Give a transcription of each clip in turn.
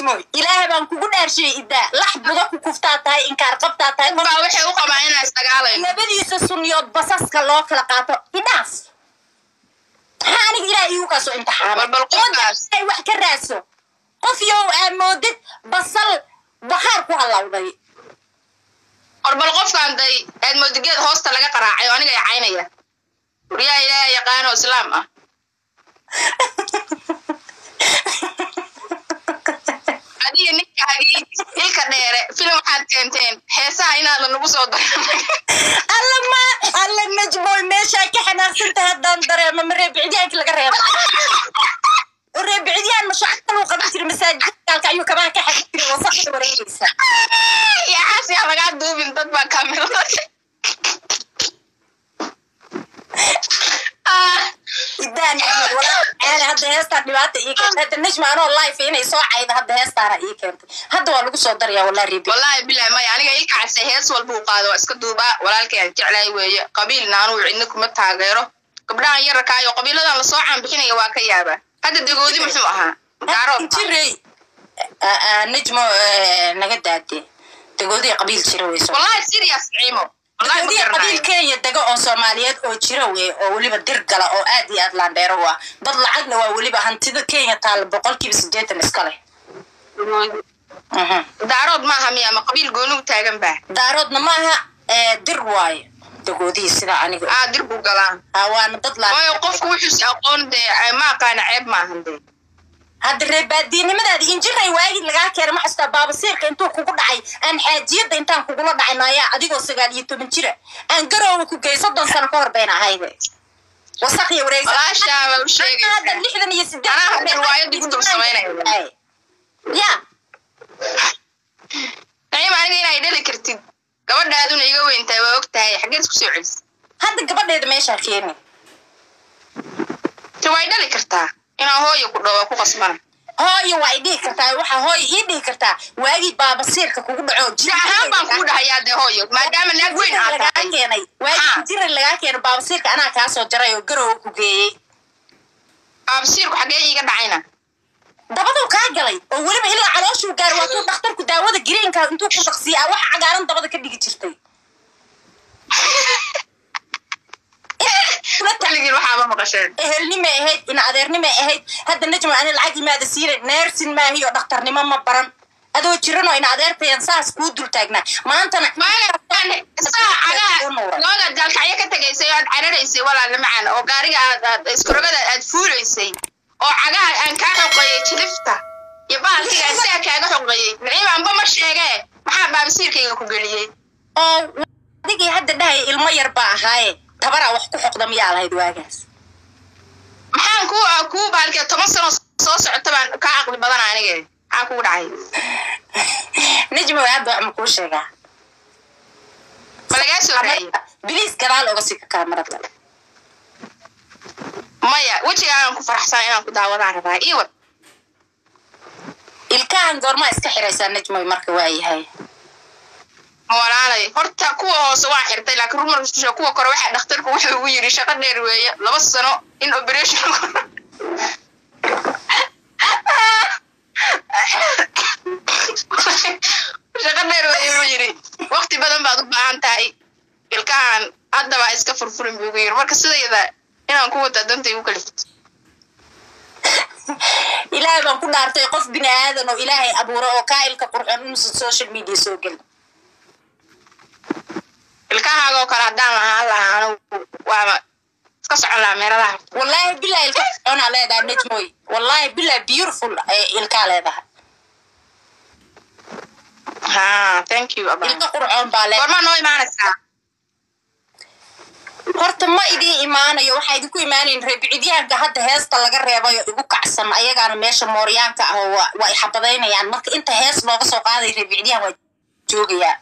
najmoy ilaahay baan kugu dhaarshiyey idaa lax buda ku kuftaa tahay inkaar qabtaa tahay baa waxay u qabaan inaan isdagaalayno labadiisa sunniyood basaska loo kala qaato idhaaf maxaa aniga ilaah iigu kaasoo imtixaamay Bal- bal qofkaas. Ummadda ay wax ka raadso qof yow aa moodid basal bakhaar ku hallawday war bal qofkaan day aad moodigeed hoosta laga qaraacay oo aniga caynaya waryaa ilaaha yaqaano islaam ah adiga ninkaagii ilka dheere filim waxaad keenteen heesaha inaadan nagu soo daran alla ma alla najmoy meeshaa ka xanaaqsanta haddaan dareemo ma reebicdyaanki laga reebo oo reebicidyaan mashaqo kaluu qaban jira masaajidkaalka ayuu kabaha ka xadi jiray wasaqda wareegaysa yaxaas yaa lagaa duubin dad baa kaamilada idaan najmoy walaa caali hadda heestaa dhibaata ii keentay hadda najma anoo life inay soo cayda hadda heestaana ii keentay hadda waa lagu soo daraya walaa reebi wallaahi bilahi maya aniga ilka case hees walba uu qaado waa iska duubaa walaalkay aan jeclahay weeye qabiilna anuu cidna kuma taageero gabdhahan yararkaayo qabiiladan lasoo caanbixinaya waa ka yaabaa hadda dagoodi muxuu ahaa daarood jirey najmo naga daade dagoodii qabiil jira weyso wallahi serious ciimo wallahi ma dagoodii qabiil garanayo kenya dega oo soomaaliyeed oo jira wey oo weliba dir gala oo aad iyo aad laandheero u ah dad lacagna waa weliba hantida kenya taala boqolkiiba sideetan iska leh Mhm. daarood maaha miya ama qabiil gooni u taagan baa daaroodna maaha ee, dir waayo dagoodihii sidaa aniga aa dir buu galaa Ah, waana dad laan waayo qofku wuxuusi aqoon dee ma aqaana ceeb maahan dee hadda reebaadiinimadaadi injiray waagii lagaa keenay ma xasuustaa baabasiirka intuu kugu dhacay aan xaajiyadda intaan kugula dhacay naayaa adigoo sagaal iyo toban jira aan garoowa ku gey soddon sano ka hor bayna ahayde wasaq iyo wareegsan walaashaa baa u hadda sheegaysaa lixdan iyo sideed Anaa hadda riwaayadii ku dul samaynaya. ya naciim aniga inay dhali kartid gabadhaaduna iga weyntahay waa og tahay xaggeed isku soo celis hadda gabadheeda meeshaa keeni te way dhali kartaa inaan hooyo ku dhawo ku qasbana hooyo waa i dhihi kartaa waxaa hooyo ii dhihi kartaa waagii baabasiirka kugu dhaco si ahaan baan kugu dhahayaa dee hooyo maadaama naag weyn aad lagaa tahay keenay waagii Ha. jira lagaa keenay baabasiirka anaa kaa soo jaray oo garoowa ku geeyey aabsiirku xaggee iiga dhacayna dabaduu kaa galay oo weliba ilaa calooshuu gaar waa tuu dhakhtarku daawada greenka intuu ku daqsiyaa wax cagaaran dabada ka dhigi jirtay Kula tac- weligiin waxaaba maqasheen ehelnimay ahayd ina adeernimay ahayd hadda najma ani lacag imaada siina neersin maahiyo dhakhtarnimo ma baran adoo jiranoo ina adeertayan saas kuu dul taagnaa maantana saa cagaha looda daalkacyo ka tegaysay oo aad cararaysay walaala macaan oo gaariga aad aad iskurogada aad fuulaysay oo cagaha aan kaa xoqeeyey jilifta iyo bahalkiga aan sidaa kaaga xoqeeyey naciim anba ma sheegee maxaa baabasiirkayga ku geliyey oo adigii hadda dhahaya ilmo yar baa ahaaye tabaraa wax ku xoqda miyaa lahayd waagaas maxaan ku kuu bahalkee toban sano soo socota baan kaa caqli badana anige maxaa kugu dhacay najma way hadda wax ma kuu sheegaa ma lagaa soo raayey biliis gadaal oga sika kaamarada maya wejiga aan ku faraxsan inaan ku daawadaan rabaa ii wad ilkahan goormaa iska xiraysaa najmoy marka waa yahay walaalay horta kuwa hoose waa xirtay laakiin rumarka kuwa kore waxaa dhakhtarku wuxuu ugu yidhi shaqo dheer weeye laba sano in operation shaqo dheer weeye buu yidhi waqti badan baad u baahan tahay ilkahan haddaba iska furfurin buu ugu yidhi marka sidayda inaan ku wata danta igu kalifto ilaahay baan ku dhaartay qof bini aadan oo ilaahay abuuro oo kaa'ilka qurxoon inuusan social media soo gelin ilkahaagoo kale haddaan lahaan lahaa anigu waaba iska socon lahaa meeladaha wallaahi bilahi ilka qurxoonaa leedahay najmoy wallaahi bilahi beautiful ee ilkaa leedahay ha thank you abaa ilka qurxoon baa leedahay goormaa noo imaanaysaa horta ma idiin imaanayo waxaa idinku imaanayin reebicityaanka hadda heesta laga reebayo igu kacsan ayagaana meesha mooryaanka ah oo waa- waa i xabadaynayaan marka inta hees looga soo qaaday reebicityahan waa joogayaa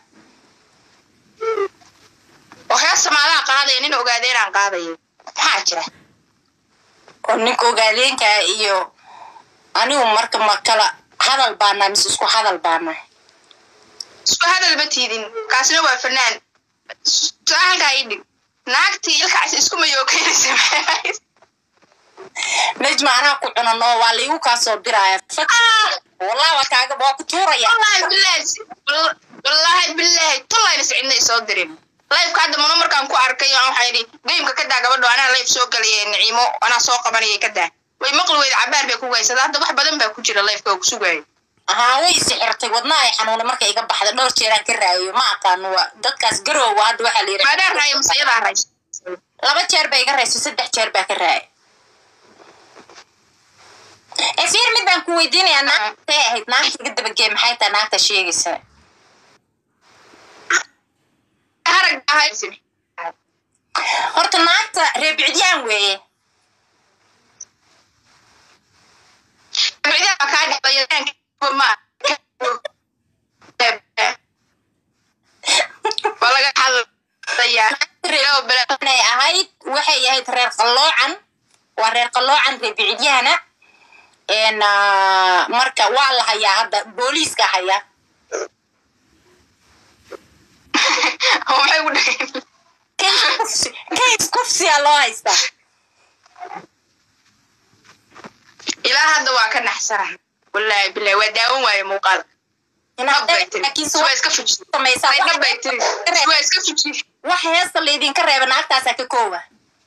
oo hees samaadaha qaadaya nin ogaadeenaan qaadayo maxaa jira oo ninka ogaadeenka iyo anigu marka ma kala hadal baanaa mise isku hadal baanaa isku hadal ma tiidin kaasina waa fanaan su-aalkaa ii dhig naagtii ilkaas isku mayookeynaysa maxay najma anaa ku cunan oo waa laigu kaa soo diraya Fak- wallahi waa kaaga waa ku tuuraya wallaahi bilaahi wallaahi bilaahi tullayna cidna isoo dirin lifeka hadda mano markaan ku arkay aan waxaa yidhi gameka ka daa gabadho anaa life soo gelaya niciimo anaa soo qabanaya ka daa way maqli weyda cabaar bay ku gaysada hadda wax badan baa ku jira lifeka oo ku sugaayo haa way isixirtay wadna ay xanuuna marka iga baxda dhowr jeeraan ka raayo ma aqaano waa dadkaas garoowa hadda waxaa la yidhi maadaa raaya masayadaa raay laba jeer baa iga rayso saddex jeer baa ka raaya ee fiir mid baan ku weydiinayaa naagtay ahayd naagta iga dabagee maxay tahay naagta sheegaysa harag ahay horta naagta reebicdiyaan weeye bicdaa kaa dhexeeya ma waa laga hadlayaa ilaa bala inay ahayd waxay ahayd reer qalloocan waa reer qalloocan reebicidyahana n marka waa la hayaa hadda booliiska hayaa waxay ku dhaheen kays kufsi kays kufsiyaa loo haystaa ilaa hadda waa ka naxsanahay wallaahi bilahi waa daawan waaye muuqaal nabbay tiri laakiin suwaa iska fuji samaysaa nabbay tiri suwaa iska fuji wax heesta laydinka reeba naagtaasaa ka kooba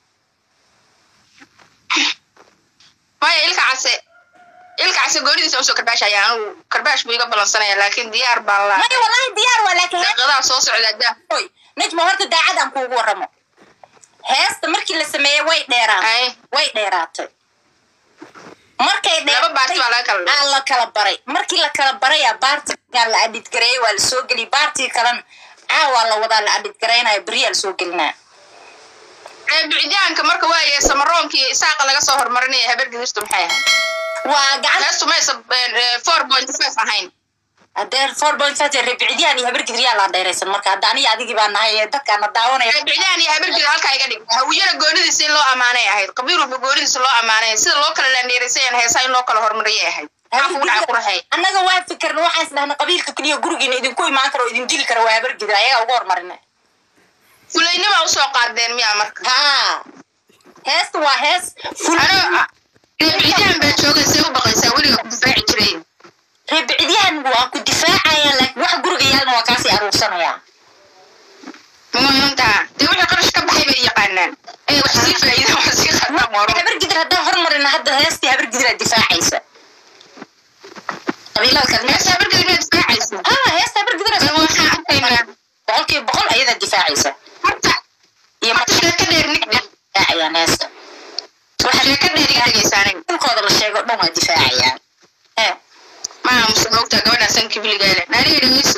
maya ilka case ilka case goonidiisa usoo karbaashaya anugu karbaash buu iga balansanaya laakiin diyaar baan laa maya wallahi diyaar waa laakiin daqiiqadaha soo socda daa oy najma horta daacadaan kuugu warramo heesta markii la sameeyey way dheeraatay ay way dheeraatay markay laba baarti baa laga kala aa la kala baray markii la kala baraya baartigaa la adhidgareeyey waa la soo geliyay baartii kalena caawaa la wadaa la adhidgaraynayo beriyaa la soo gelinaa bicitaanka marka waaye samaroonkii isaaqa laga soo horumarinaya habar gidirtu maxay ahayd waa gacan heestu maysa four point five ahayn hadee four point five ribicdiyaan iyo habargidriyaa laa dheeraysan marka hadda aniga adigii baa nahay ee dadkaana daawanaya bicdaan iyo habar gidir halkaa iga dhig hawiyana goonidiisa in loo amaanay ahayd qabiil walba goonidiisa loo amaanay sida loo kala laandheeraysayaan heesaa in loo kala horumariyay ahayd maxaa kugu dhaca ku raxay annaga waa fikirna waxaan isdhahna qabiilka keliya gurigiina idinku imaan karo oo idin dili kara waa habargidir ayagaa uga hormarina fulaynima usoo qaadeen miyaa marka haa heesta waa hees ful ano bicdaan baa joogaysa u baqaysaa weliga ku difaaci jiray ribicdiyaan waa ku difaacaya laakiin wax guriga yaalna waa kaasii aruursanayaa muhiimtaa dee wixii qarash ka baxay bay yaqaanaan ee wax sii faa'iida wax sii khatam waro habargidir haddaan hormarina hadda heestii habargidiraa difaacaysa qabiilada kale meesha habar gidir miyaa difaacaysa haa heesta habargidiraa bal waxaan arkaynaa boqolkiiba boqol ayadaa difaacaysa horta iyo horta sheeko dheer nig dheer difaacayaan heesta waxa sheeko dheer iga dhegaysa aniga dhulkooda la sheego dhan waa difaacayaan ee maa muse moogtaa gabadhaa sanka biligaale naaniga dhegeyso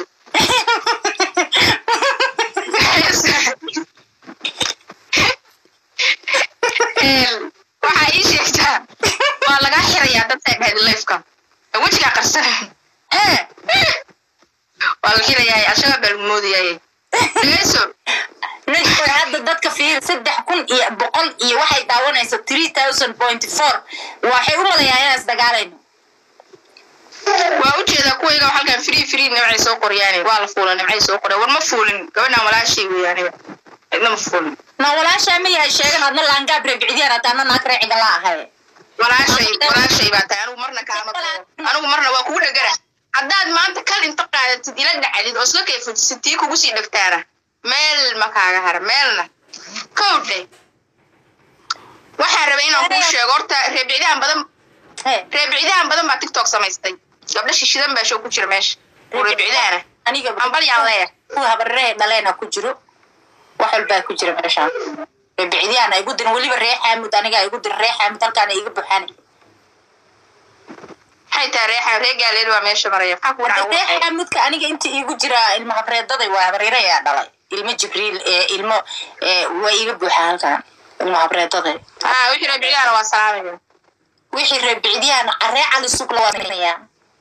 waxaa ii sheegtaa waa lagaa xirayaa dadka dhahayd lifeka wejigaa qarsana ee waa la xirayaa ashagaa baa lagu moodayaye dhegeyso Netflix hadda dadka fiir saddex kun iyo boqol iyo waxay daawanaysa three thousand point four waxay u malayaa inaan isdagaalayno waa ujeedaa kuwayga halkan free free nimcay soo qoryaane waa la fuula nimcay soo qorya war ma fuulin gabadhaan walaashay wey aniga cidna ma fuulin na walaashaa ma yahay sheegan adna laangaab reebicdiyaan hataana naag reeciga la ahay walaashay walaashay baa tahay anigu marna kaama qabo anigu marna waa kugu dhegana haddaad maanta kal inta qaadatid ila dhacdid oo isla kayfutisid tii kugu sii dhegtaana meel ma kaaga hara meelna kowdhe waxaan rabay inaan kuu sheego horta reebicdahan badan He, reebicdahan badan baa tiktok samaystay gabdho shishidan baa show ku jira meesha oo reebicdahana aniga ambal yaan leeyahay kuwa habarree dhaleena ku jiro wax walbaa ku jira meeshaan reebicdiyaan igu dirin weliba ree xaamud aniga igu dirin ree xaamud halkaana iga buxani maxay tahay reexa ree gaaleed waa meesha maraya maxaa kugu dhaca ree xaamudka aniga inta iigu jira ilmo habreedaday waa habaryare ayaa dhalay ilmo jibriil ee ilmo ee waa iga buuxa halkan ilmo habreedaday ah wixii reebicdahana waa salaamaya wixii reebicdiyaan caree cali sugla waa samaynayaa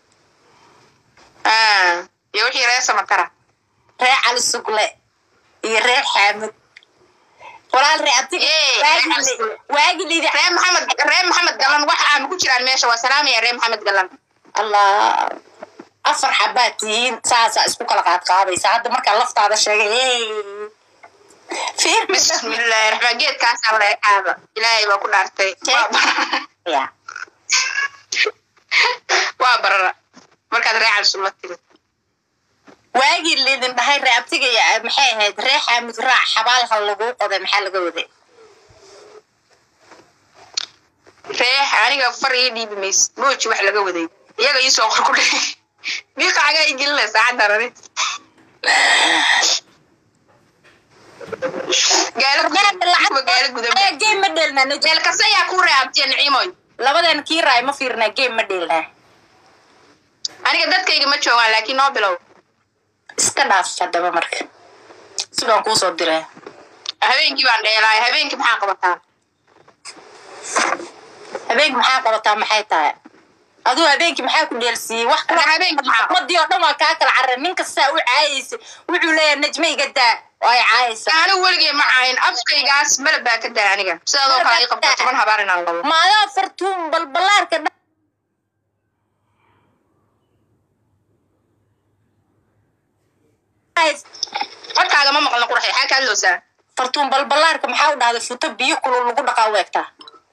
ah iyo wixii ree samatara ree cali sugle iyo ree xaamud walaal ree abti Yee, ree Cali Sugle. waagi lidi ree maxamed ree maxamed galan wax aan ku jiraan meesha waa salaamaya ree maxamed galan allah afar xabaad tihiin saasaa isku kala qaadqaadaysa hadda markaa laftaada sheegay hey fiir bismillaahi raxmaan geedkaasaa la ekaada ilaahay baa ku dhaartay Waa bar- ya waa barara markaad reecan sula tiri waagii laydin dhahay reabtiga iyo maxay ahayd ree xaamud raac xabaalha laguu qoday maxaa laga waday reex aniga far ii dhiibi mays mooji wax laga waday iyaga ii soo qor ku dhe miiqa cagaa ii gelinaya saacaddan ani gaala gaala gudan game ma dheelnaa Najib. meel kasta ayaa ku reabtiya niciimoy labadan kii raay ma fiirnaa game ma dheelnaa aniga dadkayga ma joogaan laakiin noo bilow iska dhaaf haddaba marka sidaan kuu soo diray habeenkii baan dheelaay habeenkii maxaa qabataa habeenkii maxaa qabataa maxay tahay aduu habeenkii maxaa ku dheelsiiyey wax Ana habeenkii maxaa- umadii oo dhan waa kaa kala carray nin kastaa u caayaysa wuxuu leeyahay najme iga daa oo ay caayaysaa anigu weligay ma caayin afkaygaas malab baa ka daa aniga sidaadoo kale ii qabta toban habaar inaan labo maadaa fartuun balbalaarka dha- codkaaga ma maqlna qurxay xaa ka hadloosaa fartuun balbalaarka maxaa u dhahday futo biyo kulul lagu dhaqaa u egtaa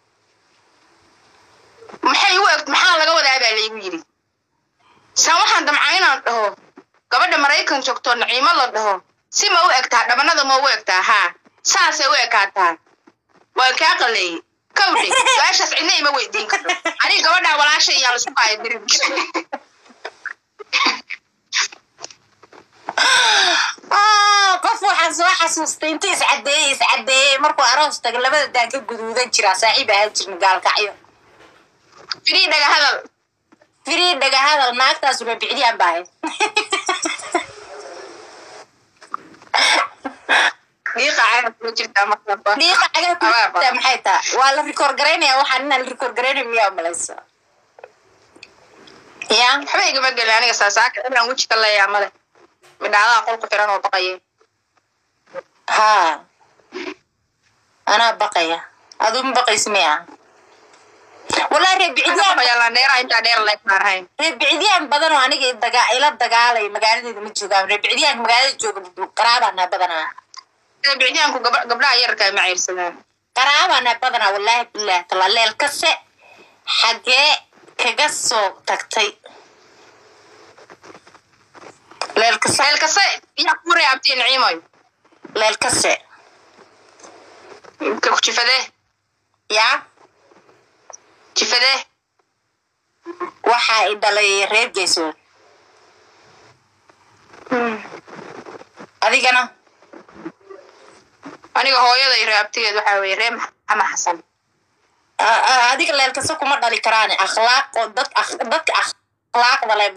maxay u eg maxaa laga wadaa baa laygu yidhi saan waxaan damcaa inaan dhaho gabadha maraykan joogto naciimo la dhaho si ma u egtaa dhabanada ma u egtaa haa saasay u ekaataa waan kaa qaleeyey kawdhe su-aashaas cidna ima weydiin karto aniga gabadhaa walaasha iyaa laisku kaaya dirin Ah, qof waxaan soo xasuustay intuu iscadeeyey iscadeeyey markuu aroos taga labada daan ka guduudan jiraa saaxiib ahaan jirna gaalkacyo firii dhaga hadal firii dhaga hadal naagtaas rabicdiyaan baahay dhiiqa caana kula jirtaa markaba dhiiqa cagaa ku jirtaa maxay taa waa la rikoor garaynaya waxaan inaan la rikoor garaynayo miyaa umalaysa ya waxba igama gelin aniga saasaaka inaan weji ka leeyaa male midhaadaha qolku xiran oo baqayay haa anaa baqaya aduu ma baqaysa miya wallahi reebicdiyaan baqayaa dheera intaa dheer leeg baan ahayn reebicdiyaan badan oo aniga daga ila dagaalay magaaladeeda ma joogaan reebicdiyaanka magaalada jooga qaraabaana badanaa bicdiyaanku gabdhaha yararka ma ciirsadaan qaraabaana badanaa wallaahi bilaah tala leel kase xagee kaga soo tagtay leel kase meel kasta yaa ku reabtay niciimoy leel kase ka jifadee yaa jifadee waxa i dhalay reer geesood adigana aniga hooyada iyo reabtigeed waxaa weeye ree maxamed xasan a- a- adiga leel kase kuma dhali karaan akhlaaq oo dad ak- dadka akhlaaqda leh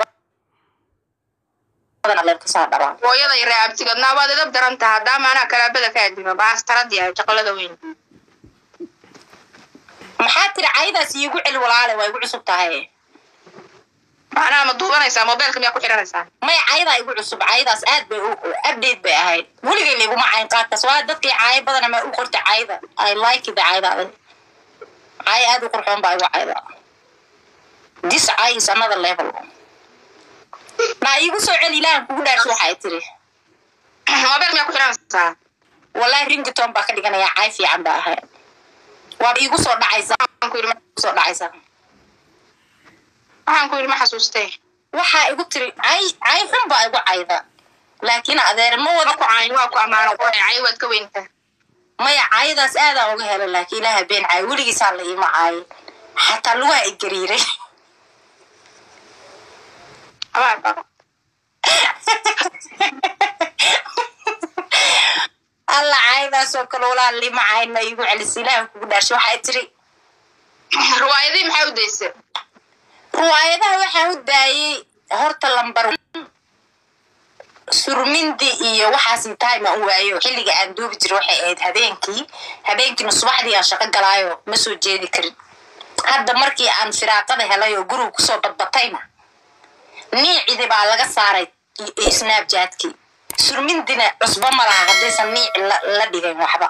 badana leel kasaa dhabaan hooyada iyo reabtigeed naabaad idab daran taha haddaama anaa kalaabada ka adima baastaradii ah jaqalada weyn maxaa tiri caydaas iigu celi walaale waa igu cusub tahay macnaha ma duubanaysaa mobeelka miyaa ku xiranaysaa maya caydaa igu cusub caydaas aad bay u- u- update bay ahayd weligay layguma cayn qaadkaas waa dadkii caayo badana ma u qortay cayda i like the cayda adag caayo aad u qurxoon baa igu cayda this cay is another level na iigu soo celi ilaahan kugu dhaarsi waxay tiri mobeelka miyaa ku xiranaysaa wallahi ringiton baa ka dhiganaya cay fiican baa ahayd waaba iigu soo dhacaysa waxaan ku yidhi ma- igu soo dhacaysa waxaan ku yidhi ma xasuustee waxaa igu tiri cay cay xun baa igu cayda laakiin adeer ma wada ma ku caayin waa ku ammaano qurxay waad ka weyntaa maya caayadaas aadaan uga helay laakiin ilaaha been caayo weligiisaa la iima caayin xataa lugaha i gariiray abaar baa alla caayadaasoo kale walaa lima caayina igu celis ilaaha kugu dhaashay waxay tiri riwaayadii maxaa u daysay riwaayadaha waxaan u daayey horta lambar surmindi iyo waxaas time aan u waayo xilliga aan duubi jiray waxay ahayd habeenkii habeenkiina subaxdii aan shaqo galaayo ma soo jeedi karin hadda markii aan firaaqada helay oo guriga kusoo badbatayna niicidi baa laga saaray iyo snapjatkii surmindina cusbo ma laha haddaysan niici la la dhigan waxba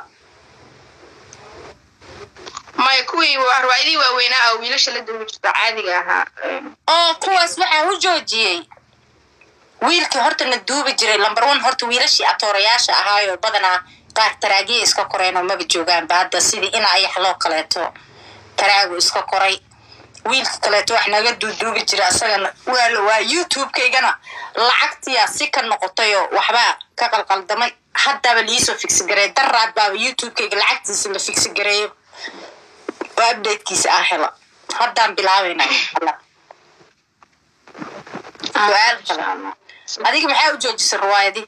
maya kuwii waa riwaayadii waaweynaa oo wiilasha la duubi jirta caadiga ahaa oo kuwaas waxaan u joojiyey wiilkii horta na duubi jiray lambar one horta wiilashii atoorayaasha ahaayoo badanaa qaar taraagiya iska koreen oo maba joogaanba hadda sidii in ayax loo kaleeto taraagu iska koray wiilka kaleeto wax naga duuduubi jira asagana waa waa youtube-kaygana lacagtiyaa si ka noqotayoo waxbaa ka qalqaldamay haddaba liisoo figsi gareey daraad baaba youtube-kayga lacagtiisa la figsi gareeyo oo updatekiisa ah hela haddaan bilaabayna su-aal kale adiga maxaa u joojisay riwaayadii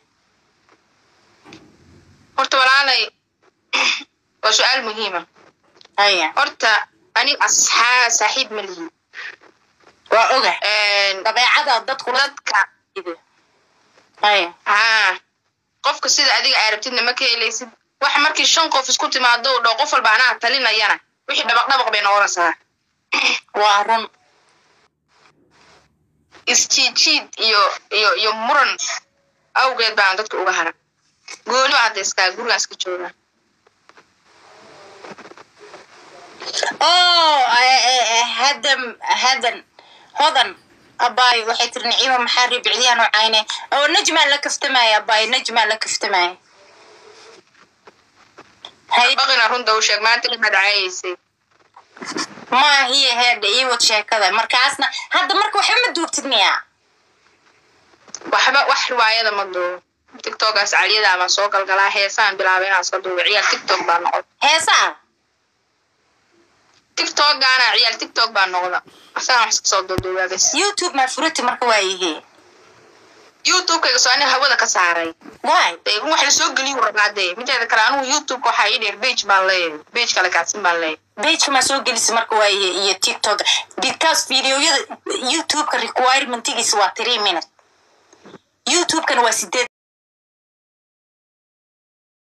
horta walaalay waa su-aal muhiima haya horta aniga asxaa saaxiib ma lihin waa oga dabeecada dadkula dadka haya haa qofka sida adiga aa rabtidna ma ka helaysid waxa markii shan qof isku timaado u dhow qof walba anaa talinayana wixii dhabaq dhabaq bay noqonaysaa waa run isjiidjiid iyo iyo iyo muran awgeed baan dadka uga hara gooni baa hadda iskaa gurigaan iska joogaa oo hadan hadan hodan abaay waxay tiri naciima maxaa ribicdiyaan u cayne oo najmaan la kaftamaya abaay najmaan la kaftamaya hay baqina runta u sheeg maanta dhimaad caayaysay maahiye heedha ii wad sheekada markaasna hadda marka waxba ma duubtid miyaa waxba wax riwaayada ma duubo tiktokaas caliyada baan soo galgalaa heesaan bilaabay inaan soo duubo ciyaal tiktok baa noqda heesaa tiktokgaana ciyaal tiktok baa noqda asagaan wax iska soo duuduubaa bes youtube maa furati marka waa yihi youtubekayga soo aniga hawada ka saaray waay dee in wax lasoo geliyu rabaa dee mideeda kale anigu youtubeka waxaa ii dheer bage baan leeyahay bage kale kaadsin baan leeyahay pageka maa soo gelisa marka waa yihi iyo tiktok because videoyada youtubeka requirementigiisa waa three minute youtubekana waa sideed